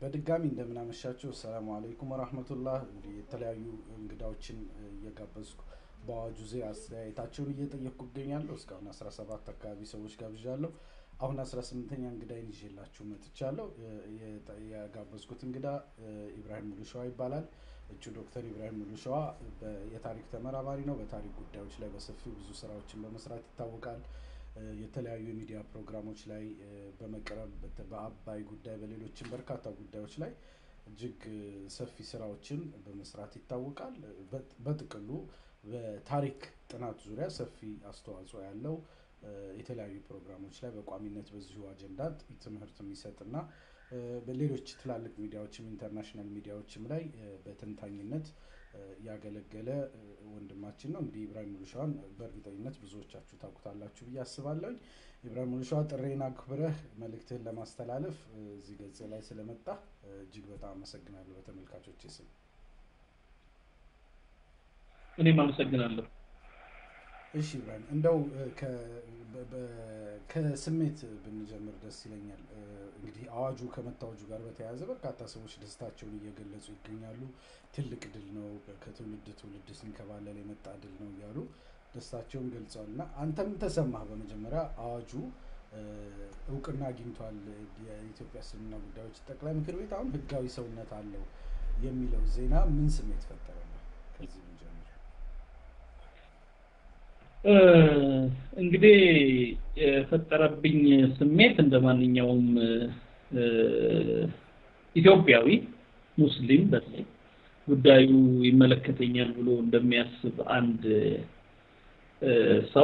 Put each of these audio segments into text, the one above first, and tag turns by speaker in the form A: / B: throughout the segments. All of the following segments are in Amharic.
A: በድጋሚ እንደምናመሻቸው ሰላሙ አለይኩም ወራህመቱላህ። እንግዲህ የተለያዩ እንግዳዎችን እየጋበዝኩ በአዋጁ ዙሪያ አስተያየታቸውን እየጠየቅኩ እገኛለሁ። እስካሁን 17 አካባቢ ሰዎች ጋብዣለሁ። አሁን 18ኛ እንግዳይን ይዤላችሁ መጥቻለሁ። የጋበዝኩት እንግዳ ኢብራሂም ሙሉሸዋ ይባላል። እጩ ዶክተር ኢብራሂም ሙሉሸዋ የታሪክ ተመራማሪ ነው። በታሪክ ጉዳዮች ላይ በሰፊው ብዙ ስራዎችን በመስራት ይታወቃል። የተለያዩ የሚዲያ ፕሮግራሞች ላይ በመቅረብ በአባይ ጉዳይ በሌሎችም በርካታ ጉዳዮች ላይ እጅግ ሰፊ ስራዎችን በመስራት ይታወቃል። በጥቅሉ በታሪክ ጥናት ዙሪያ ሰፊ አስተዋጽኦ ያለው የተለያዩ ፕሮግራሞች ላይ በቋሚነት በዚሁ አጀንዳ ትምህርት የሚሰጥና በሌሎች ትላልቅ ሚዲያዎችም ኢንተርናሽናል ሚዲያዎችም ላይ በተንታኝነት ያገለገለ ወንድማችን ነው። እንግዲህ ኢብራሂም ሙሉሸዋን በእርግጠኝነት ብዙዎቻችሁ ታውቁታላችሁ ብዬ አስባለሁ። ኢብራሂም ሙሉሸዋ ጥሬን አክብረህ መልእክትህን ለማስተላለፍ እዚህ ገጽ ላይ ስለመጣ እጅግ በጣም አመሰግናለሁ በተመልካቾች ስም።
B: እኔም አመሰግናለሁ።
A: እሺ ኢብራሂም፣ እንደው ከስሜት ብንጀምር ደስ ይለኛል። እንግዲህ አዋጁ ከመታወጁ ጋር በተያያዘ በርካታ ሰዎች ደስታቸውን እየገለጹ ይገኛሉ። ትልቅ ድል ነው፣ ከትውልድ ትውልድ ሲንከባለል የመጣ ድል ነው እያሉ ደስታቸውን ገልጸዋል። እና አንተም ተሰማህ? በመጀመሪያ አዋጁ እውቅና አግኝቷል፣ የኢትዮጵያ እስልምና ጉዳዮች ጠቅላይ ምክር ቤት አሁን ህጋዊ ሰውነት አለው የሚለው ዜና ምን ስሜት ፈጠረ? ከዚህ ብንጀምር።
B: እንግዲህ የፈጠረብኝ ስሜት እንደ ማንኛውም ኢትዮጵያዊ ሙስሊም በተለይ ጉዳዩ ይመለከተኛል ብሎ እንደሚያስብ አንድ ሰው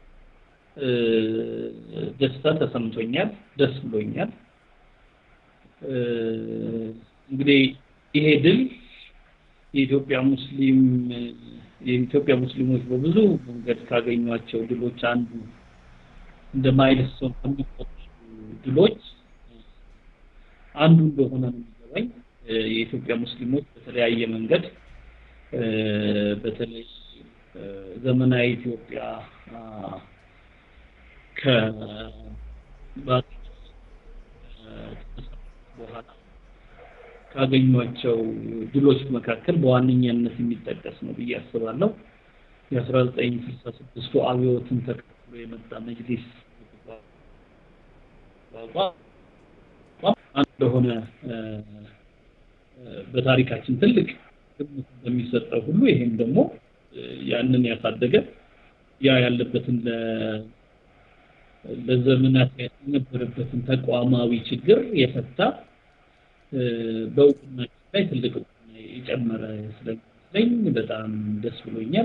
B: ደስታ ተሰምቶኛል፣ ደስ ብሎኛል። እንግዲህ ይሄ ድል የኢትዮጵያ ሙስሊም የኢትዮጵያ ሙስሊሞች በብዙ መንገድ ካገኟቸው ድሎች አንዱ እንደ ማይልስቶን ከሚቆጠሩ ድሎች አንዱ እንደሆነ ነው የሚገባኝ። የኢትዮጵያ ሙስሊሞች በተለያየ መንገድ በተለይ ዘመናዊ ኢትዮጵያ በኋላ ካገኟቸው ድሎች መካከል በዋነኛነት የሚጠቀስ ነው ብዬ አስባለሁ። የ1966ቱ አብዮትን ተከትሎ የመጣ መጅሊስ እንደሆነ በታሪካችን ትልቅ ግምት እንደሚሰጠው ሁሉ ይሄም ደግሞ ያንን ያሳደገ ያ ያለበትን ለዘመናት የነበረበትን ተቋማዊ ችግር የፈታ በእውቅናችን ላይ ትልቅ እውቅና የጨመረ ስለሚመስለኝ በጣም ደስ ብሎኛል።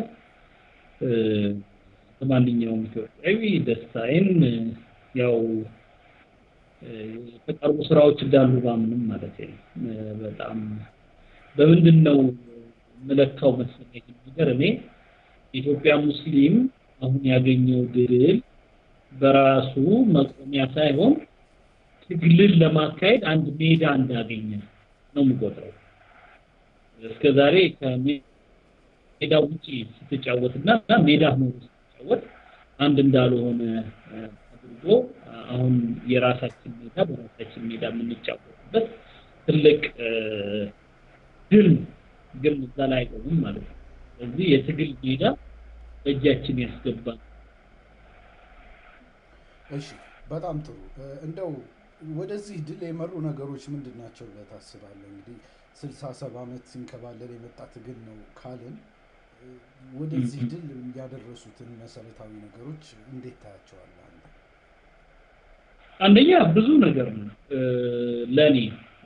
B: በማንኛውም ኢትዮጵያዊ ደስታዬን ያው የተቀርቡ ስራዎች እንዳሉ ባምንም ማለት ነው። በጣም በምንድን ነው የምለካው መሰለኝ ነገር እኔ የኢትዮጵያ ሙስሊም አሁን ያገኘው ድል በራሱ መቆሚያ ሳይሆን ትግልን ለማካሄድ አንድ ሜዳ እንዳገኘ ነው የምቆጥረው። እስከ ዛሬ ከሜዳ ውጪ ስትጫወትና ሜዳ ሆኖ ስትጫወት አንድ እንዳልሆነ አድርጎ አሁን የራሳችን ሜዳ በራሳችን ሜዳ የምንጫወትበት ትልቅ ድል ግን እዛ ላይ አይቆምም ማለት ነው። ስለዚህ የትግል ሜዳ በእጃችን ያስገባል።
A: እሺ፣ በጣም ጥሩ። እንደው ወደዚህ ድል የመሩ ነገሮች ምንድን ናቸው ብለህ ታስባለህ? እንግዲህ ስልሳ ሰባ ዓመት ሲንከባለል የመጣ ትግል ነው ካልን ወደዚህ ድል ያደረሱትን መሰረታዊ ነገሮች እንዴት ታያቸዋለህ?
B: አንደኛ ብዙ ነገር ነው ለኔ።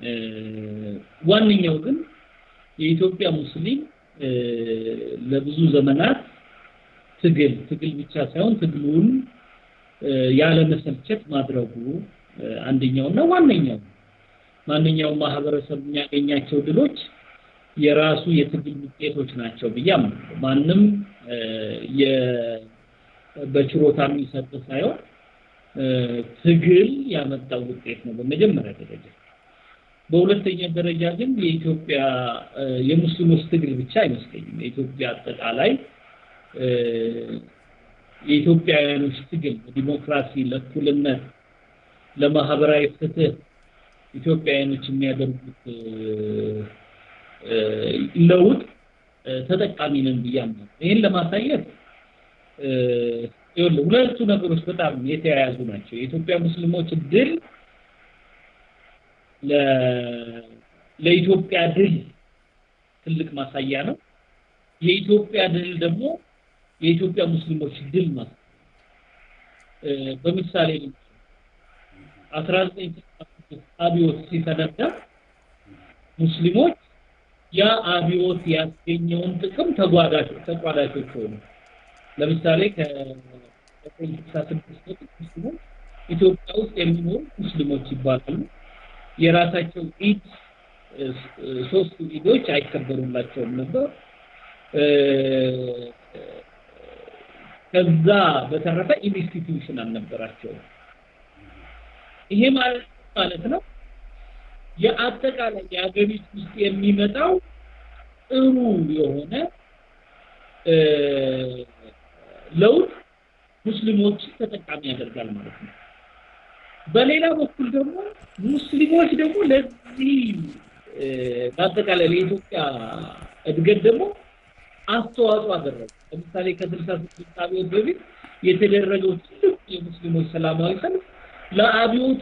B: ዋነኛው ግን የኢትዮጵያ ሙስሊም ለብዙ ዘመናት ትግል ትግል ብቻ ሳይሆን ትግሉን ያለ መሰልቸት ማድረጉ አንደኛውና ዋነኛው ማንኛውም ማህበረሰብ የሚያገኛቸው ድሎች የራሱ የትግል ውጤቶች ናቸው ብዬ አምናለሁ። ማንም በችሮታ የሚሰጥ ሳይሆን ትግል ያመጣው ውጤት ነው በመጀመሪያ ደረጃ። በሁለተኛ ደረጃ ግን የኢትዮጵያ የሙስሊሞች ትግል ብቻ አይመስለኝም። የኢትዮጵያ አጠቃላይ የኢትዮጵያውያኖች ትግል ለዲሞክራሲ፣ ለእኩልነት፣ ለማህበራዊ ፍትህ ኢትዮጵያውያኖች የሚያደርጉት ለውጥ ተጠቃሚ ነን ብዬ አምናለሁ። ይህን ለማሳየት ይኸውልህ ሁለቱ ነገሮች በጣም የተያያዙ ናቸው። የኢትዮጵያ ሙስሊሞች ድል ለኢትዮጵያ ድል ትልቅ ማሳያ ነው። የኢትዮጵያ ድል ደግሞ የኢትዮጵያ ሙስሊሞች ድል ማለት በምሳሌ 1966 አብዮት ሲፈነዳ ሙስሊሞች ያ አብዮት ያስገኘውን ጥቅም ተጓዳቾች ተቋዳሾች ሆኑ። ለምሳሌ ከ1966 ሙስሊሞች ኢትዮጵያ ውስጥ የሚኖሩ ሙስሊሞች ይባላሉ። የራሳቸው ኢድ ሶስቱ ኢዶች አይከበሩላቸውም ነበር። ከዛ በተረፈ ኢንስቲትዩሽን አልነበራቸውም። ይሄ ማለት ማለት ነው የአጠቃላይ የሀገሪቱ ውስጥ የሚመጣው ጥሩ የሆነ ለውጥ ሙስሊሞችን ተጠቃሚ ያደርጋል ማለት ነው። በሌላ በኩል ደግሞ ሙስሊሞች ደግሞ ለዚህ በአጠቃላይ ለኢትዮጵያ እድገት ደግሞ አስተዋጽኦ አደረጉ። ለምሳሌ ከስልሳ ስድስት አብዮት በፊት የተደረገው ትልቅ የሙስሊሞች ሰላማዊ ሰልፍ ለአብዮቱ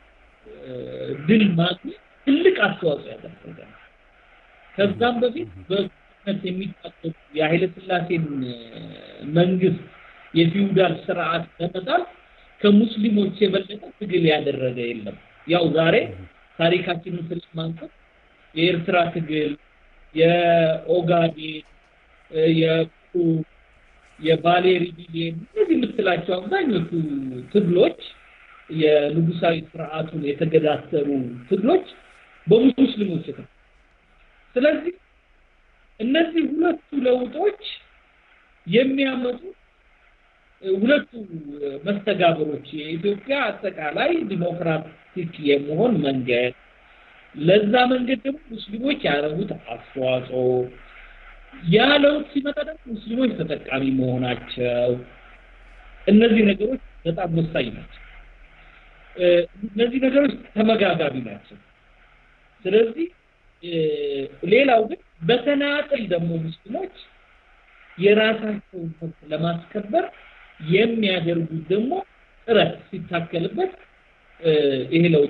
B: ድል ማግኘት ትልቅ አስተዋጽኦ ያደረገ ነው። ከዛም በፊት በነት የሚታቀዱ የኃይለ ሥላሴን መንግስት የፊውዳል ስርዓት ለመጣል ከሙስሊሞች የበለጠ ትግል ያደረገ የለም። ያው ዛሬ ታሪካችንን ስለማንሳት የኤርትራ ትግል፣ የኦጋዴን፣ የኩ የባሌ ሪቢሊየን እነዚህ የምትላቸው አብዛኞቹ ትግሎች የንጉሳዊ ስርዓቱን የተገዳተሩ ትግሎች በሙስሊሞች የተ ስለዚህ እነዚህ ሁለቱ ለውጦች የሚያመጡ ሁለቱ መስተጋብሮች የኢትዮጵያ አጠቃላይ ዲሞክራቲክ የመሆን መንገድ ለዛ መንገድ ደግሞ ሙስሊሞች ያደረጉት አስተዋጽኦ ያ ለውጥ ሲመጣ ደግሞ ሙስሊሞች ተጠቃሚ መሆናቸው እነዚህ ነገሮች በጣም ወሳኝ ናቸው። እነዚህ ነገሮች ተመጋጋቢ ናቸው። ስለዚህ ሌላው ግን በተናጥል ደግሞ ሙስሊሞች የራሳቸውን መብት ለማስከበር የሚያደርጉት ደግሞ ጥረት ሲታከልበት ይሄ ለውጥ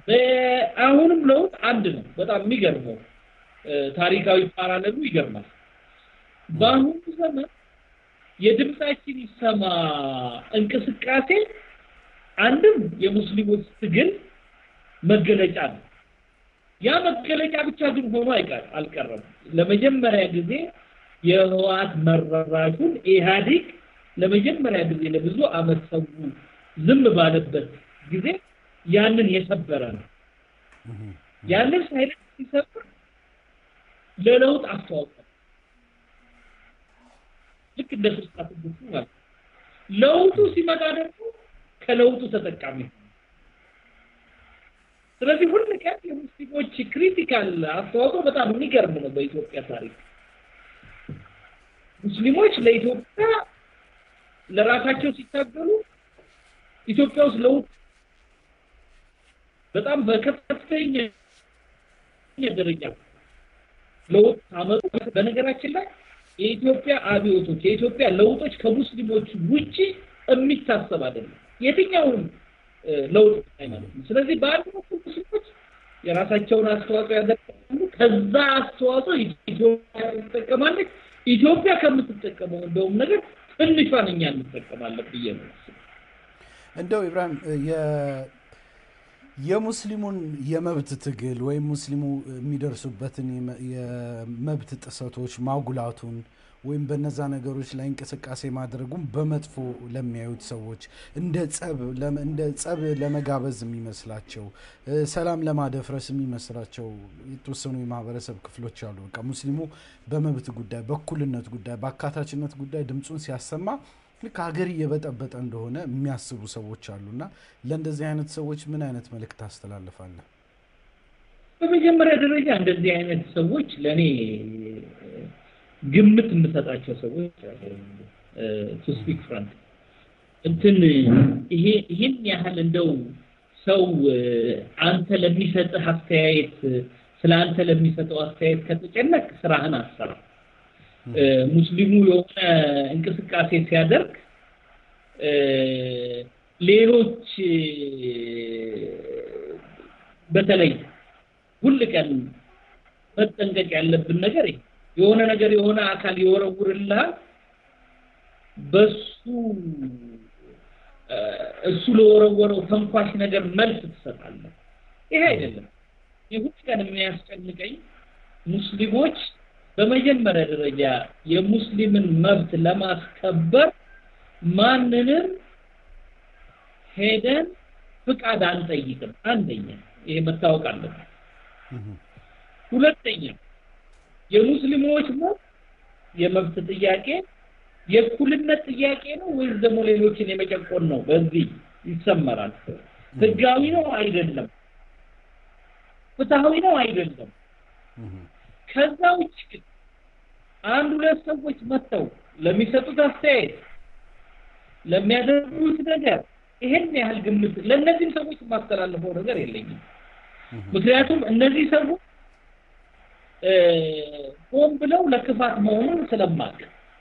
B: አሁንም ለውጥ አንድ ነው። በጣም የሚገርመው ታሪካዊ ፓራለሉ ይገርማል። በአሁኑ ዘመን የድምፃችን ይሰማ እንቅስቃሴ አንድም የሙስሊሞች ትግል መገለጫ ነው። ያ መገለጫ ብቻ ግን ሆኖ አይቀር አልቀረም። ለመጀመሪያ ጊዜ የህወሓት መራሹን ኢህአዴግ ለመጀመሪያ ጊዜ ለብዙ አመት ሰው ዝም ባለበት ጊዜ ያንን የሰበረ ነው። ያንን ሳይለንት ሲሰብር ለለውጥ አስተዋጽኦ ልክ እንደ ስልሳ ስድስቱ ማለት ለውጡ ሲመጣ ደግሞ ከለውጡ ተጠቃሚ ስለዚህ ሁል ቀን የሙስሊሞች ክሪቲካል አስተዋጽኦ በጣም የሚገርም ነው በኢትዮጵያ ታሪክ። ሙስሊሞች ለኢትዮጵያ ለራሳቸው ሲታገሉ ኢትዮጵያ ውስጥ ለውጥ በጣም በከፍተኛ ደረጃ ለውጥ አመጡ። በነገራችን ላይ የኢትዮጵያ አብዮቶች የኢትዮጵያ ለውጦች ከሙስሊሞች ውጪ የሚታሰብ አይደለም። የትኛውም ለውጥ ማለት ነው። ስለዚህ በአንድ በኩል ሙስሊሞች የራሳቸውን አስተዋጽኦ ያደርጋሉ። ከዛ አስተዋጽኦ ኢትዮጵያ ትጠቀማለች። ኢትዮጵያ ከምትጠቀመው እንደውም ነገር ትንሿን እኛ እንጠቀማለን ብዬ ነው።
A: እንደው ኢብራሂም የሙስሊሙን የመብት ትግል ወይም ሙስሊሙ የሚደርሱበትን የመብት ጥሰቶች ማጉላቱን ወይም በነዛ ነገሮች ላይ እንቅስቃሴ ማድረጉን በመጥፎ ለሚያዩት ሰዎች እንደ ጸብ እንደ ጸብ ለመጋበዝ የሚመስላቸው ሰላም ለማደፍረስ የሚመስላቸው የተወሰኑ የማህበረሰብ ክፍሎች አሉ። በቃ ሙስሊሙ በመብት ጉዳይ፣ በእኩልነት ጉዳይ፣ በአካታችነት ጉዳይ ድምፁን ሲያሰማ ልክ ሀገር እየበጠበጠ እንደሆነ የሚያስቡ ሰዎች አሉና ለእንደዚህ አይነት ሰዎች ምን አይነት መልእክት ታስተላልፋለህ?
B: በመጀመሪያ ደረጃ እንደዚህ አይነት ሰዎች ለእኔ ግምት የምሰጣቸው ሰዎች ቱ ስፒክ ፍራንክ እንትን ይሄ ይሄን ያህል እንደው ሰው አንተ ለሚሰጥህ አስተያየት ስለ አንተ ለሚሰጠው አስተያየት ከተጨነቅ ስራህን አሰራ። ሙስሊሙ የሆነ እንቅስቃሴ ሲያደርግ ሌሎች በተለይ ሁል ቀን መጠንቀቅ ያለብን ነገር ይሄ የሆነ ነገር የሆነ አካል ይወረውርልሃል በሱ እሱ ለወረወረው ተንኳሽ ነገር መልስ ትሰጣለህ። ይሄ አይደለም። ይሁን ቀን የሚያስጨንቀኝ ሙስሊሞች በመጀመሪያ ደረጃ የሙስሊምን መብት ለማስከበር ማንንም ሄደን ፍቃድ አንጠይቅም። አንደኛ ይሄ መታወቅ አለበት። ሁለተኛ የሙስሊሞች መብት የመብት ጥያቄ የእኩልነት ጥያቄ ነው ወይስ ደግሞ ሌሎችን የመጨቆን ነው? በዚህ ይሰመራል። ህጋዊ ነው አይደለም፣ ፍትሃዊ ነው አይደለም። ከዛ ውጭ ግን አንድ ሁለት ሰዎች መጥተው ለሚሰጡት አስተያየት ለሚያደርጉት ነገር ይሄን ያህል ግምት ለእነዚህም ሰዎች የማስተላልፈው ነገር የለኝም። ምክንያቱም እነዚህ ሰዎች ሆን ብለው ለክፋት መሆኑን ስለማቅ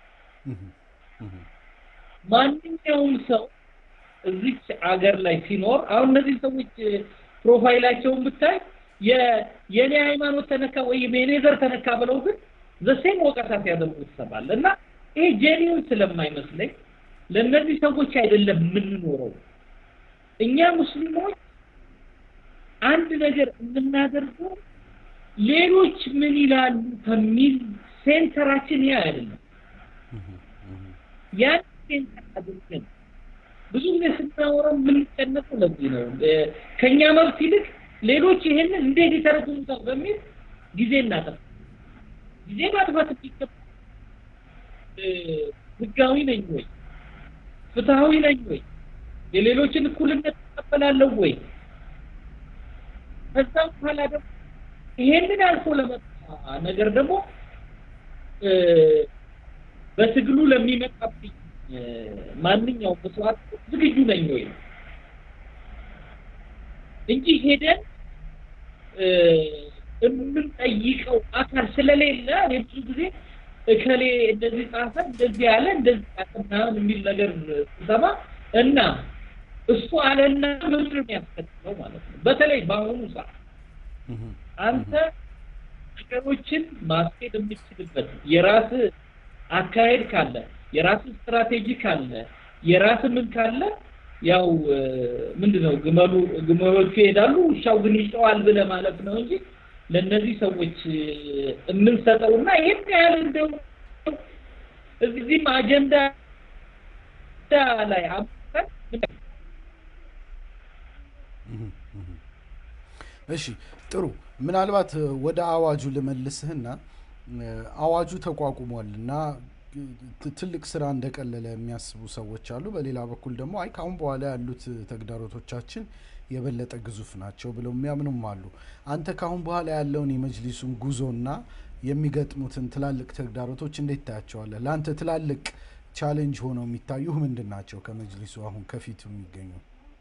B: ማንኛውም ሰው እዚች አገር ላይ ሲኖር አሁን እነዚህ ሰዎች ፕሮፋይላቸውን ብታይ የኔ ሃይማኖት ተነካ ወይም የኔ ዘር ተነካ ብለው ግን ዘሴም ወቀሳ ሲያደርጉ ትሰማለህ። እና ይሄ ጄኒውን ስለማይመስለኝ ለእነዚህ ሰዎች አይደለም የምንኖረው። እኛ ሙስሊሞች አንድ ነገር የምናደርገው ሌሎች ምን ይላሉ ከሚል ሴንተራችን ያ አይደለም። ያን ሴንተር አድርገን ብዙ ጊዜ ስናወራ የምንጨነቀው ለዚህ ነው። ከኛ መብት ይልቅ ሌሎች ይሄንን እንዴት ይተረጉሙታል በሚል ጊዜ እናጠፋ ጊዜ ማጥፋት የሚገባ ህጋዊ ነኝ ወይ ፍትሃዊ ነኝ ወይ የሌሎችን እኩልነት እቀበላለሁ ወይ ከዛ በኋላ ደግሞ ይሄንን አልፎ ለመጣ ነገር ደግሞ በትግሉ ለሚመጣብኝ ማንኛውም መስዋዕት ዝግጁ ነኝ ወይ እንጂ ሄደን የምንጠይቀው አካል ስለሌለ እኔ ብዙ ጊዜ እከሌ እንደዚህ ጻፈ እንደዚህ ያለ እንደዚህ ጻፈ ምናምን የሚል ነገር ስሰማ እና እሱ አለና ምንድን ነው የሚያስከትለው ማለት ነው። በተለይ በአሁኑ ሰዓት አንተ ነገሮችን ማስኬድ የምትችልበት የራስ አካሄድ ካለ የራስ ስትራቴጂ ካለ የራስ ምን ካለ ያው ምንድነው ግመሉ ግመሎቹ ይሄዳሉ ውሻው ግን ይጨዋል ብለህ ማለት ነው እንጂ ለእነዚህ ሰዎች የምንሰጠውና ይሄን ያህል እንደው እዚህም አጀንዳ ላይ አምጥተን
A: እሺ ጥሩ ምናልባት ወደ አዋጁ ልመልስህና አዋጁ ተቋቁሟል እና ትልቅ ስራ እንደቀለለ የሚያስቡ ሰዎች አሉ። በሌላ በኩል ደግሞ አይ ካሁን በኋላ ያሉት ተግዳሮቶቻችን የበለጠ ግዙፍ ናቸው ብለው የሚያምኑም አሉ። አንተ ካሁን በኋላ ያለውን የመጅሊሱን ጉዞና የሚገጥሙትን ትላልቅ ተግዳሮቶች እንዴት ታያቸዋለህ? ለአንተ ትላልቅ ቻሌንጅ ሆነው የሚታዩህ ምንድን ናቸው? ከመጅሊሱ አሁን ከፊቱ የሚገኙ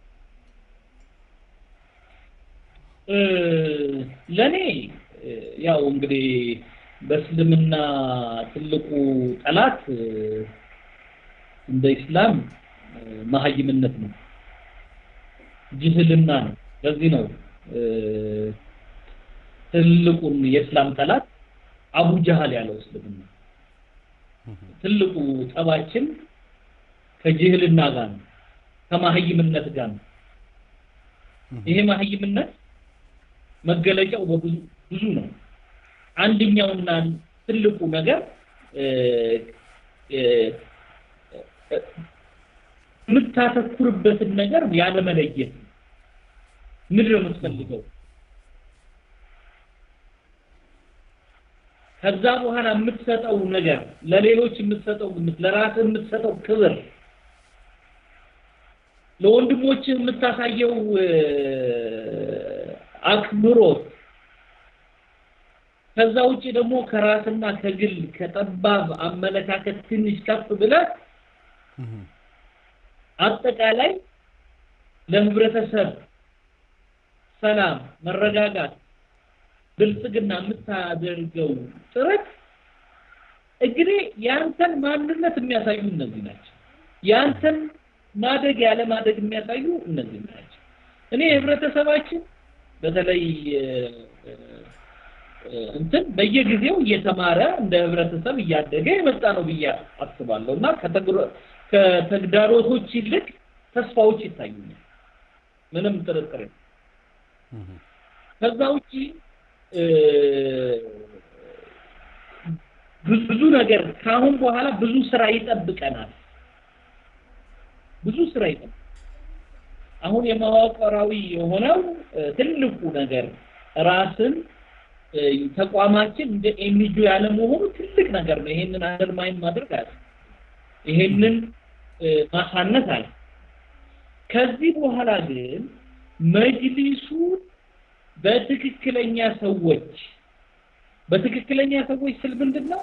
B: ለእኔ ያው እንግዲህ በእስልምና ትልቁ ጠላት እንደ ኢስላም መሀይምነት ነው፣ ጅህልና ነው። ለዚህ ነው ትልቁን የእስላም ጠላት አቡ ጃህል ያለው እስልምና። ትልቁ ጠባችን ከጅህልና ጋር ነው፣ ከመሀይምነት ጋር ነው። ይሄ መሀይምነት መገለጫው በብዙ ብዙ ነው። አንደኛውና ትልቁ ነገር የምታተኩርበትን ነገር ያለመለየት ምንድን ነው የምትፈልገው? ከዛ በኋላ የምትሰጠው ነገር ለሌሎች የምትሰጠው ግምት፣ ለራስህ የምትሰጠው ክብር፣ ለወንድሞች የምታሳየው አክብሮት ከዛ ውጭ ደግሞ ከራስና ከግል ከጠባብ አመለካከት ትንሽ ከፍ ብለህ አጠቃላይ ለህብረተሰብ ሰላም፣ መረጋጋት፣ ብልጽግና የምታደርገው ጥረት እንግዲህ የአንተን ማንነት የሚያሳዩ እነዚህ ናቸው። የአንተን ማደግ ያለ ማደግ የሚያሳዩ እነዚህ ናቸው። እኔ ህብረተሰባችን በተለይ እንትን በየጊዜው እየተማረ እንደ ህብረተሰብ እያደገ የመጣ ነው ብዬ አስባለሁ እና ከተግዳሮቶች ይልቅ ተስፋዎች ይታዩኛል። ምንም ጥርጥር ከዛ ውጪ ብዙ ነገር ከአሁን በኋላ ብዙ ስራ ይጠብቀናል። ብዙ ስራ ይጠብቀናል። አሁን የመዋቅራዊ የሆነው ትልቁ ነገር ራስን ተቋማችን እንደ ኤንጂኦ ያለ መሆኑ ትልቅ ነገር ነው። ይሄንን አንደርማይን ማድረግ አለ። ይሄንን ማሳነስ አለ። ከዚህ በኋላ ግን መጅሊሱ በትክክለኛ ሰዎች በትክክለኛ ሰዎች ስል ምንድን ነው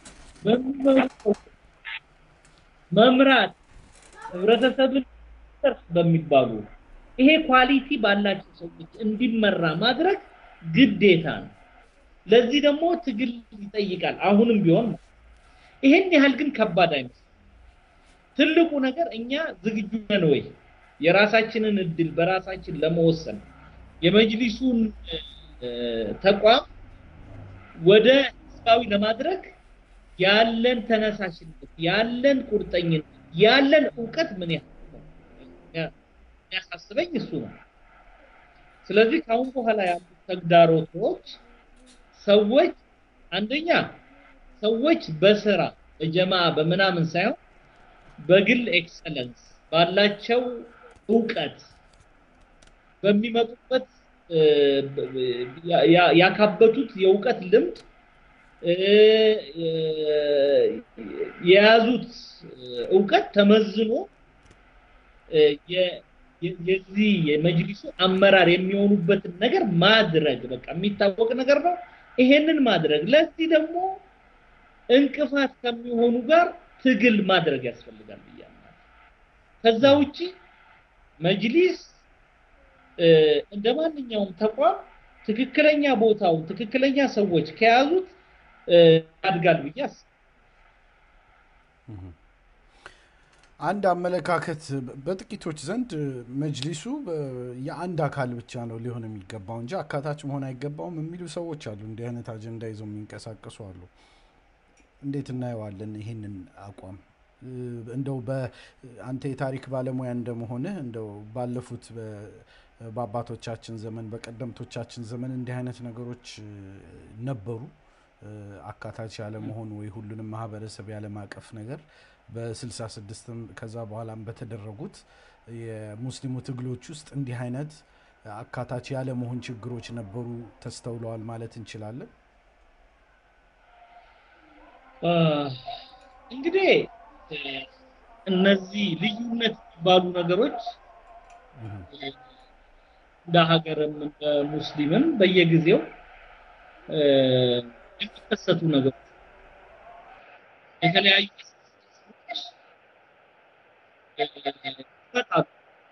B: መምራት ህብረተሰብን ደርስ በሚባሉ ይሄ ኳሊቲ ባላቸው ሰዎች እንዲመራ ማድረግ ግዴታ ነው። ለዚህ ደግሞ ትግል ይጠይቃል። አሁንም ቢሆን ይሄን ያህል ግን ከባድ አይመስልም። ትልቁ ነገር እኛ ዝግጁ ነን ወይ የራሳችንን እድል በራሳችን ለመወሰን የመጅሊሱን ተቋም ወደ ህዝባዊ ለማድረግ ያለን ተነሳሽነት፣ ያለን ቁርጠኝነት፣ ያለን እውቀት ምን ያህል ነው የሚያሳስበኝ እሱ ነው። ስለዚህ ከአሁን በኋላ ያሉት ተግዳሮቶች ሰዎች አንደኛ ሰዎች በስራ በጀማ በምናምን ሳይሆን በግል ኤክሰለንስ ባላቸው እውቀት በሚመጡበት ያካበቱት የእውቀት ልምድ የያዙት እውቀት ተመዝኖ የዚህ የመጅሊሱ አመራር የሚሆኑበትን ነገር ማድረግ በቃ የሚታወቅ ነገር ነው። ይሄንን ማድረግ ለዚህ ደግሞ እንቅፋት ከሚሆኑ ጋር ትግል ማድረግ ያስፈልጋል ብያለሁ። ከዛ ውጪ መጅሊስ እንደ ማንኛውም ተቋም ትክክለኛ ቦታው ትክክለኛ ሰዎች ከያዙት ያድጋል ብዬ አስባለሁ።
A: አንድ አመለካከት በጥቂቶች ዘንድ መጅሊሱ የአንድ አካል ብቻ ነው ሊሆን የሚገባው እንጂ አካታች መሆን አይገባውም የሚሉ ሰዎች አሉ። እንዲህ አይነት አጀንዳ ይዘው የሚንቀሳቀሱ አሉ። እንዴት እናየዋለን ይህንን አቋም? እንደው በአንተ የታሪክ ባለሙያ እንደመሆንህ እንደው ባለፉት በአባቶቻችን ዘመን በቀደምቶቻችን ዘመን እንዲህ አይነት ነገሮች ነበሩ። አካታች ያለመሆን ወይ ሁሉንም ማህበረሰብ ያለማቀፍ ነገር በስልሳ ስድስትም ከዛ በኋላም በተደረጉት የሙስሊሙ ትግሎች ውስጥ እንዲህ አይነት አካታች ያለመሆን ችግሮች ነበሩ ተስተውለዋል ማለት እንችላለን።
B: እንግዲህ እነዚህ ልዩነት የሚባሉ ነገሮች እንደ ሀገርም እንደ ሙስሊምም በየጊዜው የሚከሰቱ ነገሮች የተለያዩ ይመጣሉ።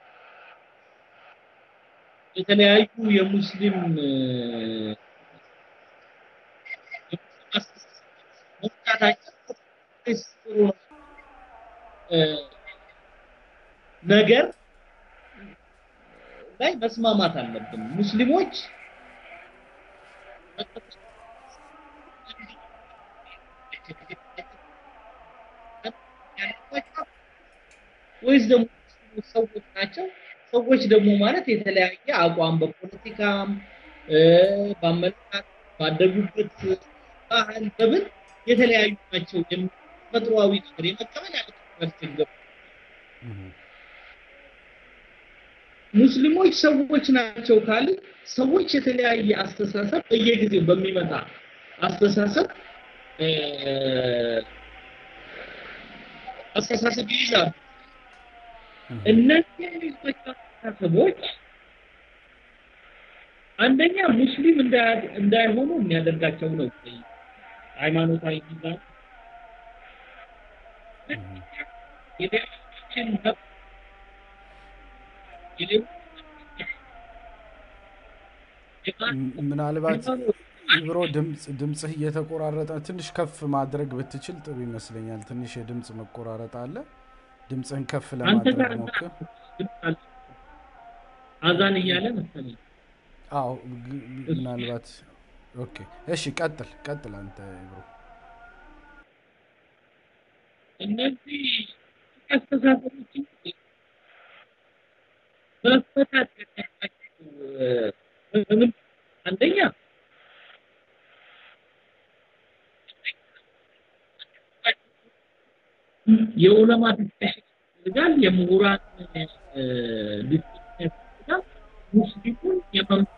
B: የተለያዩ የሙስሊም መፍታታቸው ጥሩ ነገር ላይ መስማማት አለብን። ሙስሊሞች ወይስ ደግሞ ሰዎች ናቸው? ሰዎች ደግሞ ማለት የተለያየ አቋም በፖለቲካም በአመለካከት ባደጉበት ባህል በምን የተለያዩ ናቸው። ተፈጥሯዊ ነገር የመቀበል ያለ ሙስሊሞች ሰዎች ናቸው ካል ሰዎች የተለያየ አስተሳሰብ በየጊዜው በሚመጣ አስተሳሰብ አስተሳሰብ ይይዛሉ። እነዚህ የሚይዟቸው አስተሳሰቦች አንደኛ ሙስሊም እንዳይሆኑ የሚያደርጋቸው ነው። ሃይማኖታዊ ሚዛን የሌሎችን
A: ምናልባት ኢብሮ ድምፅ ድምፅህ እየተቆራረጠ ትንሽ ከፍ ማድረግ ብትችል ጥሩ ይመስለኛል። ትንሽ የድምፅ መቆራረጥ አለ። ድምፅህን ከፍ
B: አንተ ጋር
A: ለማድረግ ሞክር።
B: አዛን እያለ መሰለኝ።
A: አዎ ግ- ምናልባት ኦኬ። እሺ ቀጥል ቀጥል አንተ ኢብሮ።
B: እነዚህ አስተሳሰቦችን መፈታት ያለባቸው በምን አንደኛ የዑለማ ዲስከሽን ያስፈልጋል። የምሁራን እ፣ ዲስከሽን ያስፈልጋል። ሙስሊሙን የመምራት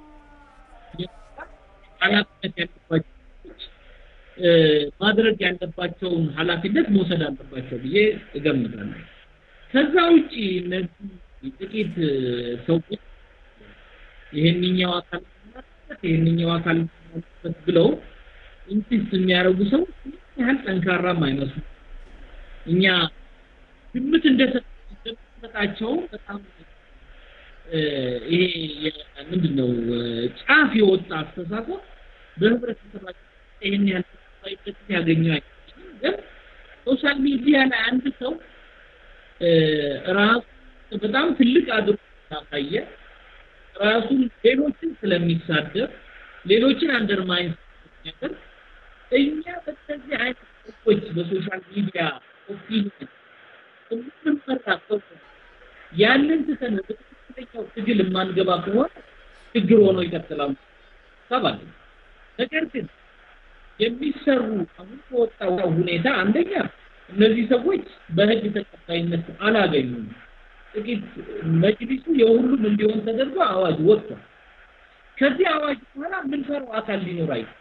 B: ኃላፊነት ያለባቸው ሰዎች እ፣ ማድረግ ያለባቸውን ኃላፊነት መውሰድ አለባቸው ብዬ እገምታለሁ። ከዛ ውጪ እነዚህ ጥቂት እ፣ ሰዎች ይሄንኛው አካል ማለበት ይሄንኛው አካል ማለበት ብለው ኢንሲስት የሚያደርጉ ሰዎች ምን ያህል ጠንካራም አይመስሉም። እኛ ግምት እንደሰጥ- እንደምንሰጣቸው በጣም እ፣ ይሄ የ- ምንድን ነው እ፣ ጫፍ የወጣ አስተሳሰብ በህብረተሰባችን ይህን ያህል ተቀባይነት ያገኘ አይመስለኝም። ግን ሶሻል ሚዲያ ላይ አንድ ሰው እ፣ ራሱ በጣም ትልቅ አድርጎ ካሳየ ራሱን ሌሎችን ስለሚሳደብ ሌሎችን አንደርማይን ስለሚያደርግ እኛ በእነዚህ አይነት ሰዎች በሶሻል ሚዲያ ኦፒኒየን የምንመራ ሰው ያንን ትተን ወደ ትክክለኛው ትግል የማንገባ ከሆነ ችግር ሆኖ ይቀጥላል ሰባል ነገር ግን የሚሰሩ አሁን በወጣው ሁኔታ አንደኛ እነዚህ ሰዎች በህግ ተቀባይነት አላገኙም። ጥቂት መጅሊሱ የሁሉም እንዲሆን ተደርጎ አዋጅ ወጥቷል። ከዚህ አዋጅ በኋላ የምንፈራው አካል ሊኖር አይችልም።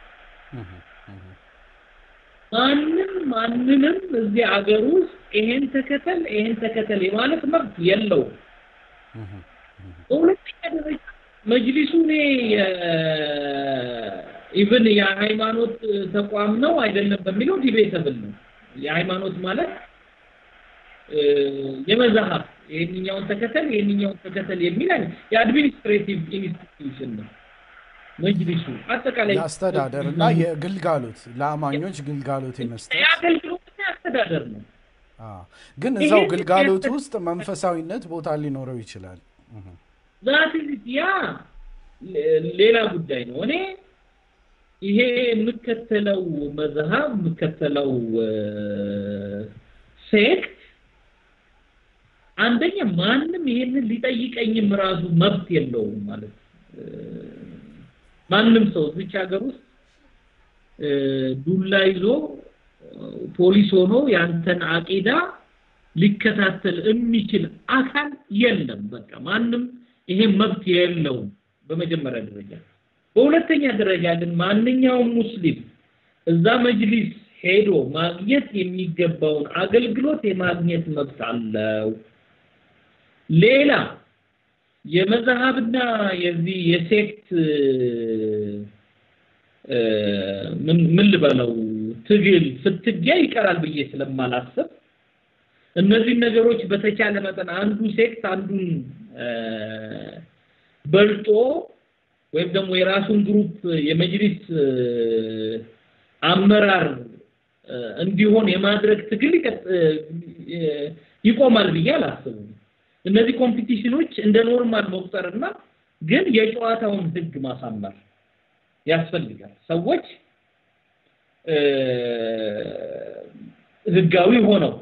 B: ማንም ማንንም እዚህ አገር ውስጥ ይሄን ተከተል ይሄን ተከተል የማለት መብት የለውም። በሁለተኛ ደረጃ መጅሊሱ እኔ ኢቭን የሃይማኖት ተቋም ነው አይደለም በሚለው ዲቤተብል ነው። የሃይማኖት ማለት እ፣ የመዛሀብ ይህንኛውን ተከተል ይህንኛውን ተከተል የሚል አይነት የአድሚኒስትሬቲቭ ኢንስቲትዩሽን ነው መጅሊሱ አጠቃላይ
A: የአስተዳደር እና የግልጋሎት ለአማኞች ግልጋሎት የመስጠት
B: የአገልግሎትና የአስተዳደር ነው።
A: አዎ። ግን እዛው
B: ይሄን
A: ግልጋሎት
B: የሚያስተ-
A: ውስጥ መንፈሳዊነት ቦታ ሊኖረው ይችላል። እህ።
B: ዛት ያ ሌ- ሌላ ጉዳይ ነው። እኔ ይሄ የምከተለው መዝሀብ የምከተለው ሴክት አንደኛ ማንም ይሄንን ሊጠይቀኝም ራሱ መብት የለውም ማለት እ፣ ማንም ሰው እዚች ሀገር ውስጥ እ፣ ዱላ ይዞ እ፣ ፖሊስ ሆኖ ያንተን አቂዳ ሊከታተል የሚችል አካል የለም። በቃ ማንም ይሄ መብት የለውም በመጀመሪያ ደረጃ። በሁለተኛ ደረጃ ግን ማንኛውም ሙስሊም እዛ መጅሊስ ሄዶ ማግኘት የሚገባውን አገልግሎት የማግኘት መብት አለው። ሌላ የመዝሀብና የዚህ የሴክት እ፣ ምን ምን ልበለው ትግል ፍትጊያ ይቀራል ብዬ ስለማላስብ እነዚህን ነገሮች በተቻለ መጠን አንዱ ሴክት አንዱን እ፣ በልጦ ወይም ደግሞ የራሱን ግሩፕ የመጅሊስ እ፣ አመራር እ፣ እንዲሆን የማድረግ ትግል ይቀጥ- እ፣ ይቆማል ብዬ አላስብም። እነዚህ ኮምፒቲሽኖች እንደ ኖርማል መቁጠርና ግን የጨዋታውን ህግ ማሳመር ያስፈልጋል። ሰዎች እ፣ ህጋዊ ሆነው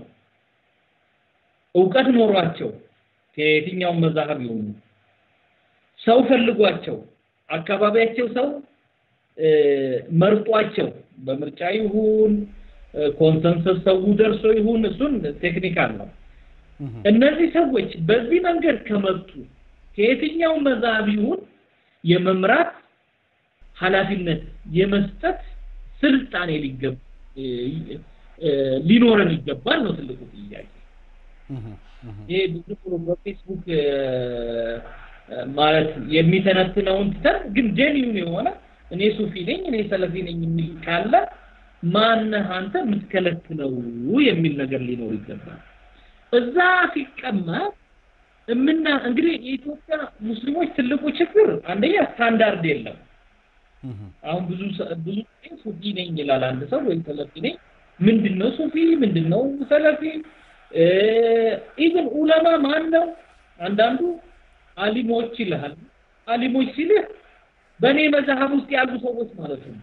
B: እውቀት ኖሯቸው ከየትኛውም መዛሀብ ይሆኑ ሰው ፈልጓቸው አካባቢያቸው ሰው እ፣ መርጧቸው በምርጫ ይሁን እ፣ ኮንሰንሰስ ሰው ደርሶ ይሁን እሱን ቴክኒካል ነው።
A: እህ።
B: እነዚህ ሰዎች በዚህ መንገድ ከመጡ ከየትኛው መዛሀብ ይሁን የመምራት ኃላፊነት የመስጠት ስልጣኔ ሊገብ እ፣ እ፣ ሊኖረን ይገባል ነው ትልቁ ጥያቄ።
A: እህ። እህ።
B: ይሄ ብዙ ብሎ በፌስቡክ እ፣ እ፣ ማለት የሚተነትነውን ትተን ግን ጄኒውን የሆነ እኔ ሱፊ ነኝ እኔ ሰለፊ ነኝ የሚል ካለ ማነህ አንተ የምትከለክለው የሚል ነገር ሊኖር ይገባል። እዛ ሲቀመጥ እምና እንግዲህ የኢትዮጵያ ሙስሊሞች ትልቁ ችግር አንደኛ ስታንዳርድ የለም። አሁን ብዙ ብዙ ሱፊ ነኝ ይላል አንድ ሰው ወይም ሰለፊ ነኝ። ምንድነው ሱፊ? ምንድነው ሰለፊ? ኢቭን ኡለማ ማን ነው? አንዳንዱ አሊሞች ይልሃል። አሊሞች ሲልህ በእኔ መዛሀብ ውስጥ ያሉ ሰዎች ማለት ነው።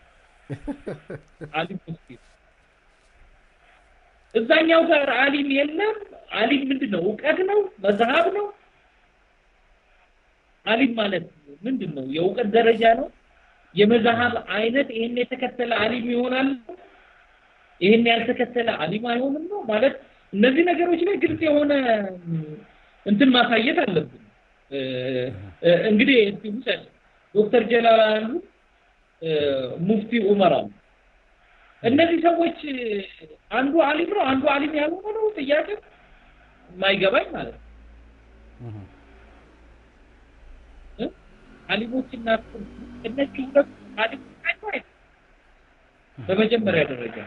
B: አሊሞች ሲል እዛኛው ጋር አሊም የለም። አሊም ምንድን ነው? እውቀት ነው? መዛሀብ ነው? አሊም ማለት ምንድን ነው? የእውቀት ደረጃ ነው? የመዛሀብ አይነት ይሄን የተከተለ አሊም ይሆናል፣ ይሄን ያልተከተለ አሊም አይሆንም ነው ማለት። እነዚህ ነገሮች ላይ ግልጽ የሆነ እንትን ማሳየት አለብን። እንግዲህ እስቲ ውሰድ ዶክተር ጀላል አሉ፣ ሙፍቲ ዑመር አሉ። እነዚህ ሰዎች አንዱ አሊም ነው፣ አንዱ አሊም ያልሆነ ነው ጥያቄ የማይገባኝ ማለት ነው። አሊሞችና እነዚህ ሁለቱ አሊሞች ናቸው አይደል? በመጀመሪያ ደረጃ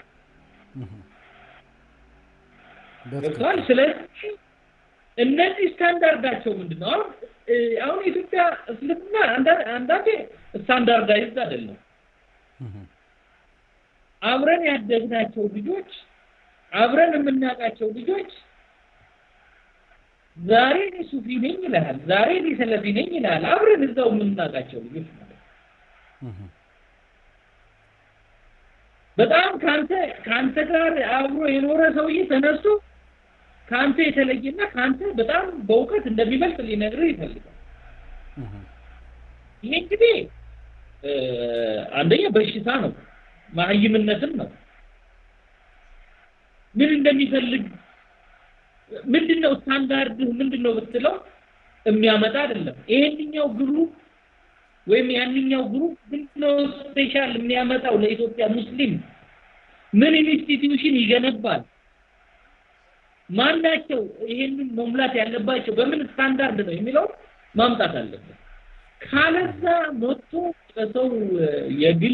B: ገብቷል። ስለዚህ እነዚህ ስታንዳርዳቸው ምንድን ነው? አሁን አሁን የኢትዮጵያ እስልምና አንዳንዴ ስታንዳርዳይዝድ አይደለም። አብረን ያደግናቸው ልጆች አብረን የምናውቃቸው ልጆች ዛሬ እኔ ሱፊ ነኝ ይልሃል፣ ዛሬ እኔ ሰለፊ ነኝ ይልሃል። አብረን እዛው የምናውቃቸው ልጆች ማለት በጣም ካንተ ካንተ ጋር አብሮ የኖረ ሰውዬ ተነስቶ ካንተ የተለየና ካንተ በጣም በእውቀት እንደሚበልጥ ሊነግርህ ይፈልጋል። ይሄ እንግዲህ አንደኛ በሽታ ነው፣ ማህይምነትም ነው። ምን እንደሚፈልግ ምንድነው ስታንዳርድ ምንድነው ብትለው የሚያመጣ አይደለም። ይሄንኛው ግሩፕ ወይም ያንኛው ግሩፕ ምንድነው ስፔሻል የሚያመጣው ለኢትዮጵያ ሙስሊም ምን ኢንስቲትዩሽን ይገነባል? ማናቸው ይሄንን መሙላት ያለባቸው በምን ስታንዳርድ ነው የሚለው ማምጣት አለበት። ካለዛ መጥቶ በሰው የግል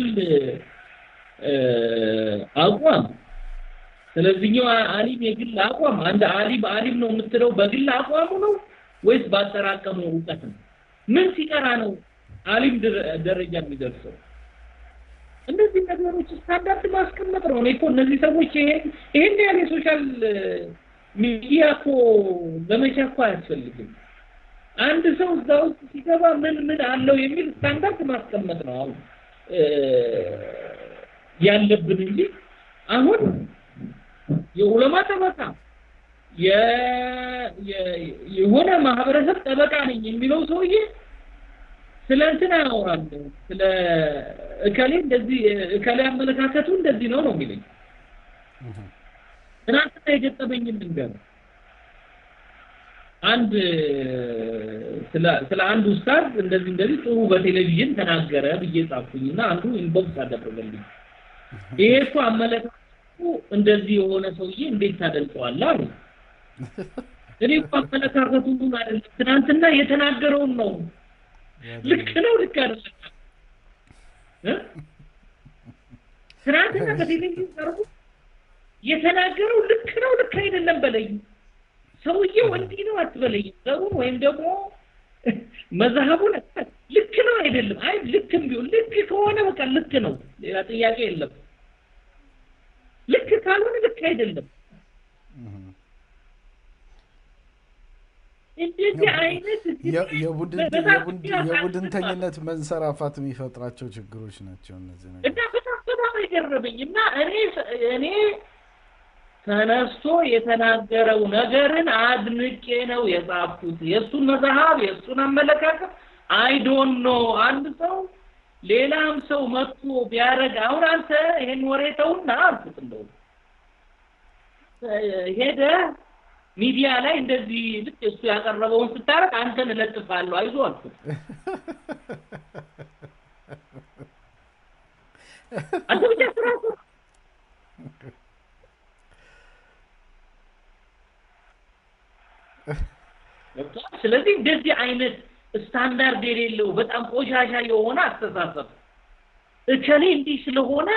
B: አቋም ስለዚህኛው አሊም የግል አቋም አንድ አሊም አሊም ነው የምትለው በግል አቋሙ ነው ወይስ ባጠራቀመው እውቀት ነው? ምን ሲቀራ ነው አሊም ደረጃ የሚደርሰው? እነዚህ ነገሮች ስታንዳርድ ማስቀመጥ ነው። እኔ እኮ እነዚህ ሰዎች ይሄን ይሄን ያህል የሶሻል ሚዲያ እኮ ዘመቻ እኮ አያስፈልግም። አንድ ሰው እዛ ውስጥ ሲገባ ምን ምን አለው የሚል ስታንዳርድ ማስቀመጥ ነው አሁን ያለብን እንጂ አሁን የዑለማ ጠበቃ የሆነ ማህበረሰብ ጠበቃ ነኝ የሚለው ሰውዬ ስለ እንትን አያወራም። ስለ እከሌ እንደዚህ እከሌ አመለካከቱ እንደዚህ ነው ነው የሚለኝ። ትናንትና የገጠመኝን ልንገር። አንድ ስለ ስለ አንድ ኡስታዝ እንደዚህ እንደዚህ ጥሩ በቴሌቪዥን ተናገረ ብዬ ጻፍኩኝና አንዱ ኢንቦክስ አደረገልኝ። ይሄ እኮ አመለካከቱ እንደዚህ የሆነ ሰውዬ እንዴት ታደንቀዋለህ አሉ። እኔ እኮ አመለካከቱን አይደለም ትናንትና የተናገረውን ነው። ልክ ነው ልክ አይደለም እ ትናንትና በቴሌቪዥን ቀርቦ የተናገረው ልክ ነው ልክ አይደለም በለኝ። ሰውዬው እንዲህ ነው አትበለኝ። ዘሩን ወይም ደግሞ መዛሀቡን ልክ ነው አይደለም። አይ ልክም ቢሆን ልክ ከሆነ በቃ ልክ ነው፣ ሌላ ጥያቄ የለም። ልክ ካልሆነ ልክ አይደለም። እንደዚህ አይነት
A: የቡድንተኝነት መንሰራፋት የሚፈጥራቸው ችግሮች ናቸው እነዚህ ነገሮች
B: እና በጣም በጣም የገረመኝ እና እኔ እኔ ተነስቶ የተናገረው ነገርን አድንቄ ነው የጻፍኩት። የእሱን መጽሐፍ የእሱን አመለካከት አይዶን ኖ አንድ ሰው ሌላም ሰው መጥቶ ቢያደርግ አሁን አንተ ይሄን ወሬ ተውና አልኩት። እንደው ሄደ ሚዲያ ላይ እንደዚህ ልክ እሱ ያቀረበውን ስታረቅ አንተን እለጥፋለሁ አይዞህ አልኩት። አንተ ብቻ ስራ ስለዚህ እንደዚህ አይነት ስታንዳርድ የሌለው በጣም ቆሻሻ የሆነ አስተሳሰብ እከሌ እንዲህ ስለሆነ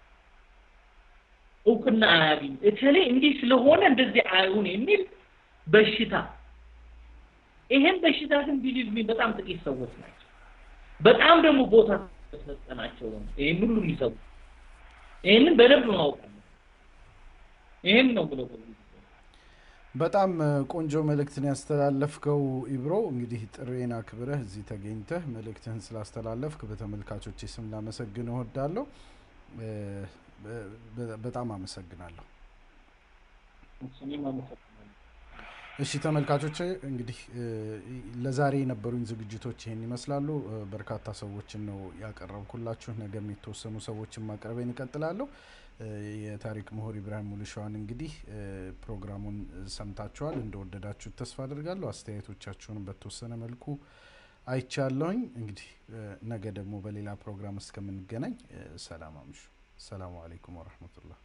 B: እውቅና አያገኝ፣ እከሌ እንዲህ ስለሆነ እንደዚህ አይሁን የሚል በሽታ ይሄን በሽታ ግን ቢሊቭ ሚ በጣም ጥቂት ሰዎች ናቸው። በጣም ደግሞ ቦታ ተሰጠናቸው ነው ይሄን ሁሉ የሚሰሩ ይሄንን በደንብ ማወቅ አለ። ይሄን ነው ብሎ
A: በጣም ቆንጆ መልእክትን ያስተላለፍከው ኢብሮ። እንግዲህ ጥሬን አክብረህ እዚህ ተገኝተህ መልእክትህን ስላስተላለፍክ በተመልካቾች ስም ላመሰግን እወዳለሁ። በጣም አመሰግናለሁ። እሺ ተመልካቾች እንግዲህ ለዛሬ የነበሩኝ ዝግጅቶች ይሄን ይመስላሉ። በርካታ ሰዎችን ነው ያቀረብኩላችሁ። ነገም የተወሰኑ ሰዎችን ማቅረቤን እቀጥላለሁ። የታሪክ ምሁር ኢብራሂም ሙሉሸዋን እንግዲህ ፕሮግራሙን ሰምታችኋል። እንደወደዳችሁት ተስፋ አድርጋለሁ። አስተያየቶቻችሁንም በተወሰነ መልኩ አይቻለሁኝ። እንግዲህ ነገ ደግሞ በሌላ ፕሮግራም እስከምንገናኝ ሰላም አምሹ። ሰላሙ አሌይኩም ወረህመቱላህ